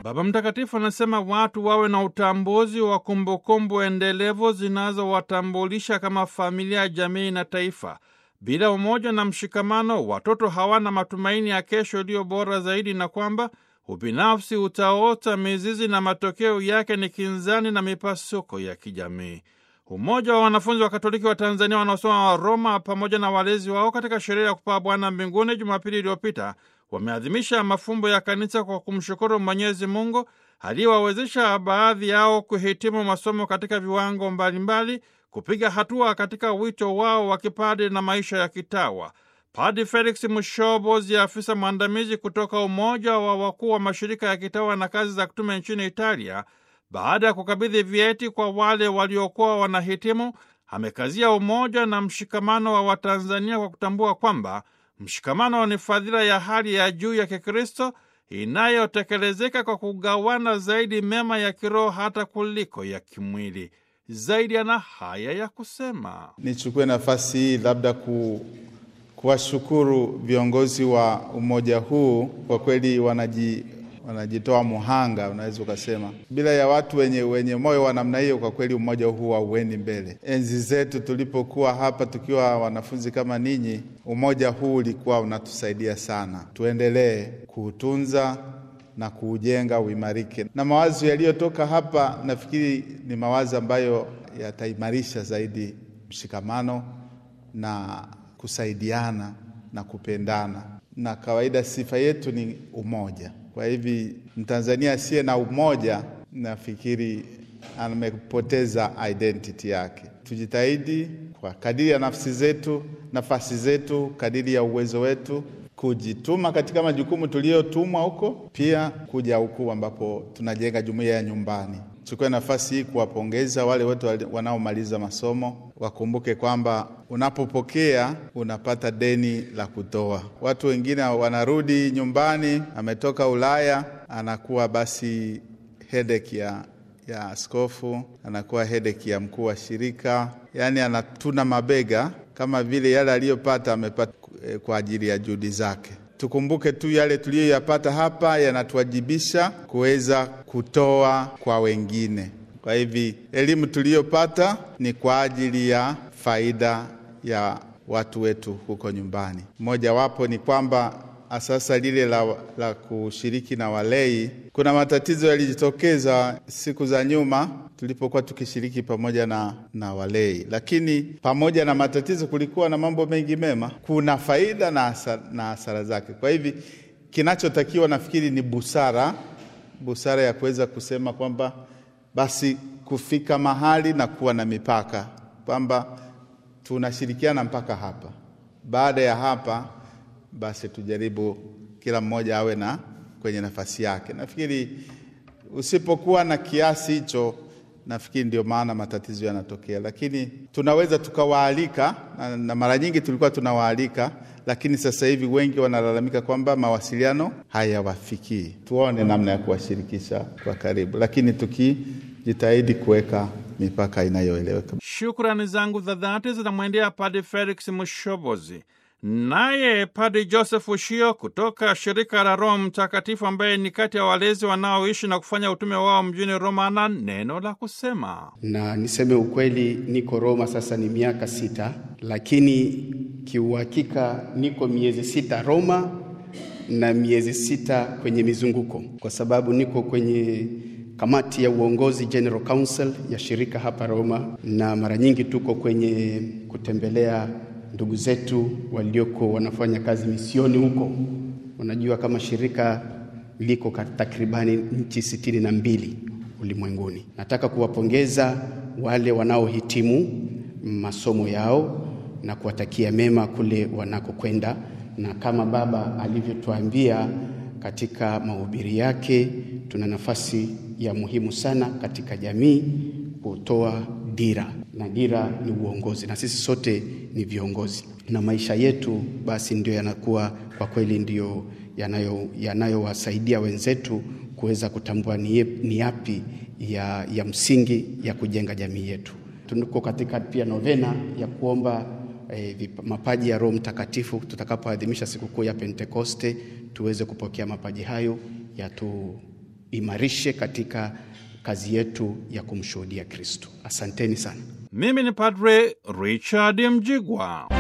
Baba Mtakatifu anasema watu wawe na utambuzi wa kumbukumbu endelevu zinazowatambulisha kama familia, jamii na taifa. Bila umoja na mshikamano, watoto hawana matumaini ya kesho iliyo bora zaidi, na kwamba ubinafsi utaota mizizi na matokeo yake ni kinzani na mipasuko ya kijamii. Umoja wa wanafunzi wa Katoliki wa Tanzania wanaosoma wa Roma pamoja na walezi wao katika sherehe ya kupaa Bwana mbinguni Jumapili iliyopita wameadhimisha mafumbo ya kanisa kwa kumshukuru Mwenyezi Mungu aliyewawezesha baadhi yao kuhitimu masomo katika viwango mbalimbali, kupiga hatua katika wito wao wa kipadri na maisha ya kitawa. Padri Felix Mushobozi, afisa mwandamizi kutoka Umoja wa Wakuu wa Mashirika ya Kitawa na Kazi za Kitume nchini Italia, baada ya kukabidhi vyeti kwa wale waliokuwa wanahitimu, amekazia umoja na mshikamano wa Watanzania kwa kutambua kwamba mshikamano ni fadhila ya hali ya juu ya Kikristo inayotekelezeka kwa kugawana zaidi mema ya kiroho hata kuliko ya kimwili. Zaidi ana haya ya kusema: Nichukue nafasi hii labda ku, kuwashukuru viongozi wa umoja huu, kwa kweli wanaji wanajitoa muhanga, unaweza ukasema. Bila ya watu wenye, wenye moyo wa namna hiyo, kwa kweli umoja huu hauendi mbele. Enzi zetu tulipokuwa hapa tukiwa wanafunzi kama ninyi, umoja huu ulikuwa unatusaidia sana. Tuendelee kuutunza na kuujenga uimarike, na mawazo yaliyotoka hapa nafikiri ni mawazo ambayo yataimarisha zaidi mshikamano na kusaidiana na kupendana, na kawaida sifa yetu ni umoja. Kwa hivi Mtanzania asiye na umoja, nafikiri amepoteza identity yake. Tujitahidi kwa kadiri ya nafsi zetu, nafasi zetu, kadiri ya uwezo wetu, kujituma katika majukumu tuliyotumwa huko, pia kuja huku ambapo tunajenga jumuiya ya nyumbani. Chukue nafasi hii kuwapongeza wale wote wanaomaliza masomo. Wakumbuke kwamba unapopokea unapata deni la kutoa. Watu wengine wanarudi nyumbani, ametoka Ulaya, anakuwa basi headache ya ya askofu, anakuwa headache ya mkuu wa shirika, yaani anatuna mabega kama vile yale aliyopata amepata kwa ajili ya juhudi zake. Tukumbuke tu yale tuliyoyapata hapa yanatuwajibisha kuweza kutoa kwa wengine. Kwa hivi elimu tuliyopata ni kwa ajili ya faida ya watu wetu huko nyumbani. Mojawapo ni kwamba sasa lile la, la kushiriki na walei, kuna matatizo yalijitokeza siku za nyuma tulipokuwa tukishiriki pamoja na, na walei, lakini pamoja na matatizo kulikuwa na mambo mengi mema. Kuna faida na hasara, na hasara zake. Kwa hivi kinachotakiwa nafikiri ni busara, busara ya kuweza kusema kwamba basi kufika mahali na kuwa na mipaka kwamba tunashirikiana mpaka hapa, baada ya hapa basi tujaribu kila mmoja awe na kwenye nafasi yake. Nafikiri usipokuwa na kiasi hicho, nafikiri ndio maana matatizo yanatokea, lakini tunaweza tukawaalika na, na mara nyingi tulikuwa tunawaalika, lakini sasa hivi wengi wanalalamika kwamba mawasiliano hayawafikii. Tuone namna ya kuwashirikisha kwa karibu, lakini tukijitahidi kuweka mipaka inayoeleweka. Shukrani zangu za dhati zinamwendea Padre Felix Mushobozi. Naye Padri Joseph Ushio kutoka shirika la Roho Mtakatifu, ambaye ni kati ya walezi wanaoishi na kufanya utume wao mjini Roma, na neno la kusema. Na niseme ukweli, niko Roma sasa ni miaka sita, lakini kiuhakika niko miezi sita Roma na miezi sita kwenye mizunguko, kwa sababu niko kwenye kamati ya uongozi General Council ya shirika hapa Roma, na mara nyingi tuko kwenye kutembelea ndugu zetu walioko wanafanya kazi misioni huko. Unajua kama shirika liko takribani nchi sitini na mbili ulimwenguni. Nataka kuwapongeza wale wanaohitimu masomo yao na kuwatakia mema kule wanakokwenda, na kama baba alivyotuambia katika mahubiri yake, tuna nafasi ya muhimu sana katika jamii kutoa dira na dira ni uongozi, na sisi sote ni viongozi, na maisha yetu basi ndio yanakuwa kwa kweli ndio yanayowasaidia yanayo wenzetu kuweza kutambua ni, ni yapi ya, ya msingi ya kujenga jamii yetu. Tuko katika pia novena ya kuomba eh, mapaji ya Roho Mtakatifu tutakapoadhimisha sikukuu ya Pentekoste, tuweze kupokea mapaji hayo yatu ituimarishe katika kazi yetu ya kumshuhudia Kristo. Asanteni sana. Mimi ni Padre Richard Mjigwa.